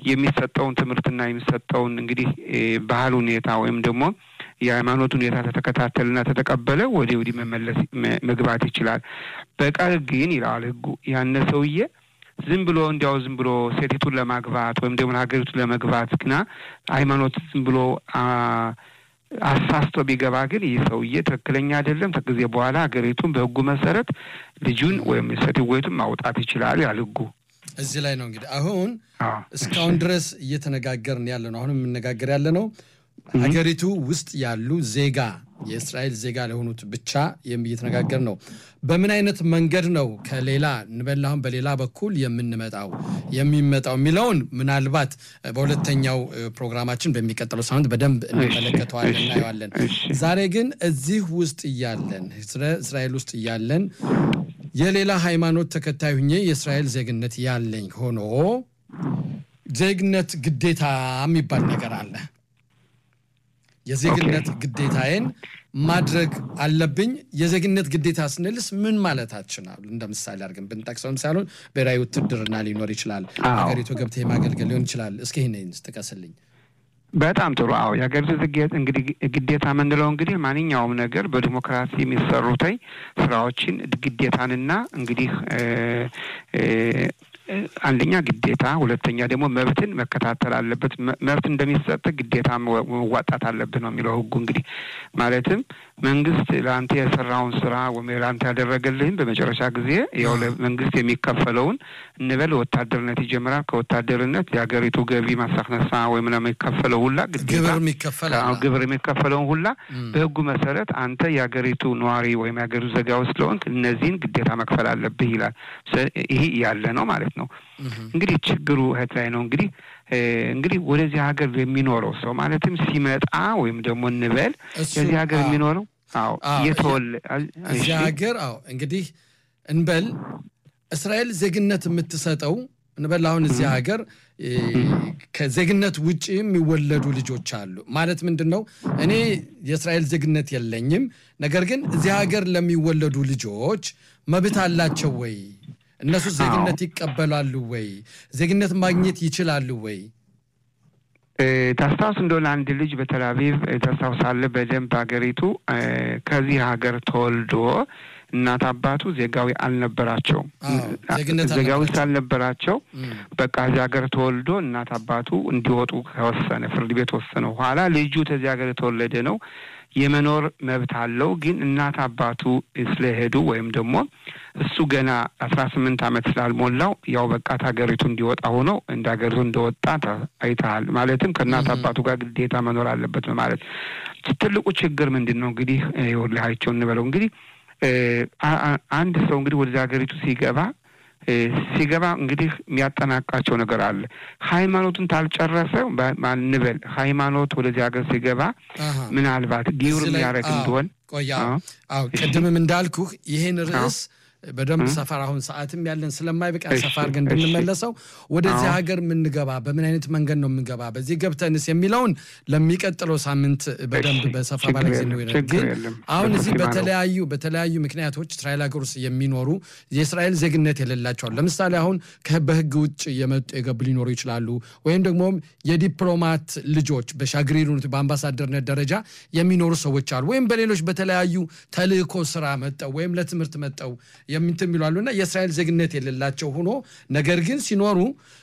የሚሰጠውን ትምህርትና የሚሰጠውን እንግዲህ ባህል ሁኔታ ወይም ደግሞ የሃይማኖት ሁኔታ ተተከታተልና ተተቀበለ ወደ ወዲህ መመለስ መግባት ይችላል። በቀር ግን ይለዋል ህጉ ያነ ሰውዬ ዝም ብሎ እንዲያው ዝም ብሎ ሴቲቱን ለማግባት ወይም ደግሞ ሀገሪቱን ለመግባት ግና ሃይማኖት ዝም ብሎ አሳስቶ ቢገባ ግን ይህ ሰውዬ ትክክለኛ አይደለም። ከጊዜ በኋላ ሀገሪቱን በህጉ መሰረት ልጁን ወይም ሴትወቱን ማውጣት ይችላል ያል ህጉ። እዚህ ላይ ነው እንግዲህ አሁን እስካሁን ድረስ እየተነጋገርን ያለ ነው። አሁን የምነጋገር ያለ ነው ሀገሪቱ ውስጥ ያሉ ዜጋ የእስራኤል ዜጋ ለሆኑት ብቻ እየተነጋገር ነው። በምን አይነት መንገድ ነው ከሌላ እንበላሁን በሌላ በኩል የምንመጣው የሚመጣው የሚለውን ምናልባት በሁለተኛው ፕሮግራማችን በሚቀጥለው ሳምንት በደንብ እንመለከተዋለን፣ እናየዋለን። ዛሬ ግን እዚህ ውስጥ እያለን እስራኤል ውስጥ እያለን የሌላ ሃይማኖት ተከታይ ሁኜ የእስራኤል ዜግነት ያለኝ ሆኖ ዜግነት ግዴታ የሚባል ነገር አለ። የዜግነት ግዴታዬን ማድረግ አለብኝ። የዜግነት ግዴታ ስንልስ ምን ማለታችን? እንደ ምሳሌ አድርገን ብንጠቅሰውም ሳይሆን ብሔራዊ ውትድርና ሊኖር ይችላል፣ ሀገሪቱ ገብተህ የማገልገል ሊሆን ይችላል። እስኪ ይህን ጥቀስልኝ። በጣም ጥሩ። አዎ የሀገሪቱ እንግዲህ ግዴታ የምንለው እንግዲህ ማንኛውም ነገር በዲሞክራሲ የሚሰሩተኝ ስራዎችን ግዴታንና እንግዲህ አንደኛ ግዴታ፣ ሁለተኛ ደግሞ መብትን መከታተል አለበት። መብት እንደሚሰጥ ግዴታ መዋጣት አለብህ ነው የሚለው ህጉ። እንግዲህ ማለትም መንግስት ለአንተ የሰራውን ስራ ወይም ለአንተ ያደረገልህን በመጨረሻ ጊዜ ያው ለመንግስት የሚከፈለውን እንበል ወታደርነት ይጀምራል። ከወታደርነት የሀገሪቱ ገቢ ማሳክነሳ ወይም ለሚከፈለው ሁላ ግዴታ ግብር የሚከፈለውን ሁላ በህጉ መሰረት አንተ የሀገሪቱ ነዋሪ ወይም የሀገሪቱ ዜጋ ስለሆንክ እነዚህን ግዴታ መክፈል አለብህ ይላል። ይህ ያለ ነው ማለት ነው። እንግዲህ ችግሩ እህት ላይ ነው። እንግዲህ እንግዲህ ወደዚህ ሀገር የሚኖረው ሰው ማለትም ሲመጣ ወይም ደግሞ እንበል የዚህ ሀገር የሚኖረው አዎ የተወለ እዚህ ሀገር አዎ እንግዲህ እንበል እስራኤል ዜግነት የምትሰጠው እንበል አሁን እዚህ ሀገር ከዜግነት ውጭ የሚወለዱ ልጆች አሉ። ማለት ምንድን ነው? እኔ የእስራኤል ዜግነት የለኝም፣ ነገር ግን እዚህ ሀገር ለሚወለዱ ልጆች መብት አላቸው ወይ? እነሱ ዜግነት ይቀበላሉ ወይ? ዜግነት ማግኘት ይችላሉ ወይ? ታስታውስ እንደሆነ አንድ ልጅ በቴል አቪቭ ታስታውሳለህ በደንብ ሀገሪቱ ከዚህ ሀገር ተወልዶ እናት አባቱ ዜጋዊ አልነበራቸውም። ዜጋዊ ስላልነበራቸው በቃ እዚህ ሀገር ተወልዶ እናት አባቱ እንዲወጡ ከወሰነ ፍርድ ቤት ወሰነ። በኋላ ልጁ ከዚህ ሀገር የተወለደ ነው የመኖር መብት አለው። ግን እናት አባቱ ስለሄዱ ወይም ደግሞ እሱ ገና አስራ ስምንት ዓመት ስላልሞላው ያው በቃ ሀገሪቱ እንዲወጣ ሆኖ እንደ ሀገሪቱ እንደወጣ አይተሃል። ማለትም ከእናት አባቱ ጋር ግዴታ መኖር አለበት ማለት ትልቁ ችግር ምንድን ነው? እንግዲህ ይኸውልህ እንበለው እንግዲህ አንድ ሰው እንግዲህ ወደዚህ ሀገሪቱ ሲገባ ሲገባ እንግዲህ የሚያጠናቃቸው ነገር አለ። ሃይማኖቱን ታልጨረሰ ማንበል ሃይማኖት ወደዚህ ሀገር ሲገባ ምናልባት ጊውር የሚያደርግ እንደሆን ቆያ አዎ፣ ቅድምም እንዳልኩህ ይህን ርዕስ በደንብ ሰፈር አሁን ሰዓትም ያለን ስለማይበቃ ሰፋ አድርገን እንድንመለሰው ወደዚህ ሀገር የምንገባ በምን አይነት መንገድ ነው የምንገባ፣ በዚህ ገብተንስ የሚለውን ለሚቀጥለው ሳምንት በደንብ በሰፋ ባለ ጊዜ ነው። ግን አሁን እዚህ በተለያዩ በተለያዩ ምክንያቶች እስራኤል ሀገር ውስጥ የሚኖሩ የእስራኤል ዜግነት የሌላቸዋል። ለምሳሌ አሁን በህግ ውጭ የመጡ የገቡ ሊኖሩ ይችላሉ። ወይም ደግሞ የዲፕሎማት ልጆች በሻግሪሩነት በአምባሳደርነት ደረጃ የሚኖሩ ሰዎች አሉ። ወይም በሌሎች በተለያዩ ተልእኮ ስራ መጠው ወይም ለትምህርት መጠው የምንትን የሚሉ እና የእስራኤል ዜግነት የሌላቸው ሆኖ ነገር ግን ሲኖሩ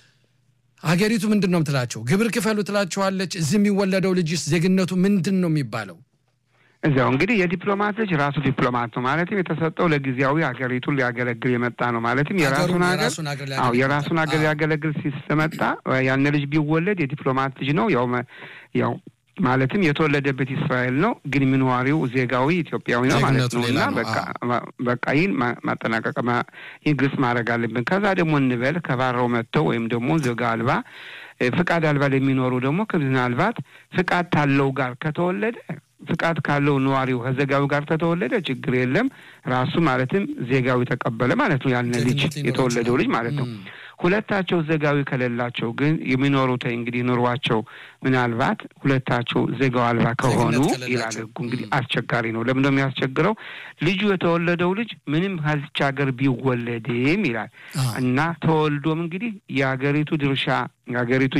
ሀገሪቱ ምንድን ነው ምትላቸው? ግብር ክፈሉ ትላቸዋለች። እዚህ የሚወለደው ልጅስ ዜግነቱ ምንድን ነው የሚባለው? እዚያው እንግዲህ የዲፕሎማት ልጅ ራሱ ዲፕሎማት ነው ማለትም የተሰጠው ለጊዜያዊ ሀገሪቱን ሊያገለግል የመጣ ነው ማለትም የራሱን ሀገር አዎ የራሱን ሀገር ሊያገለግል ሲመጣ ያን ልጅ ቢወለድ የዲፕሎማት ልጅ ነው ያው ያው ማለትም የተወለደበት እስራኤል ነው፣ ግን ምንዋሪው ዜጋዊ ኢትዮጵያዊ ነው ማለት ነው። እና በቃ ይህን ማጠናቀቅ ይህን ግልጽ ማድረግ አለብን። ከዛ ደግሞ እንበል ከባረው መጥተው ወይም ደግሞ ዜጋ አልባ ፍቃድ አልባ ለሚኖሩ ደግሞ ምናልባት ፍቃድ ካለው ጋር ከተወለደ ፍቃድ ካለው ነዋሪው ከዜጋዊ ጋር ከተወለደ ችግር የለም። ራሱ ማለትም ዜጋዊ ተቀበለ ማለት ነው። ያነ ልጅ የተወለደው ልጅ ማለት ነው። ሁለታቸው ዜጋዊ ከሌላቸው ግን የሚኖሩት እንግዲህ ኑሯቸው ምናልባት ሁለታቸው ዜጋው አልባ ከሆኑ ይላል ሕጉ እንግዲህ አስቸጋሪ ነው። ለምን ነው የሚያስቸግረው? ልጁ የተወለደው ልጅ ምንም ከዚች ሀገር ቢወለድም ይላል እና ተወልዶም እንግዲህ የሀገሪቱ ድርሻ የሀገሪቱ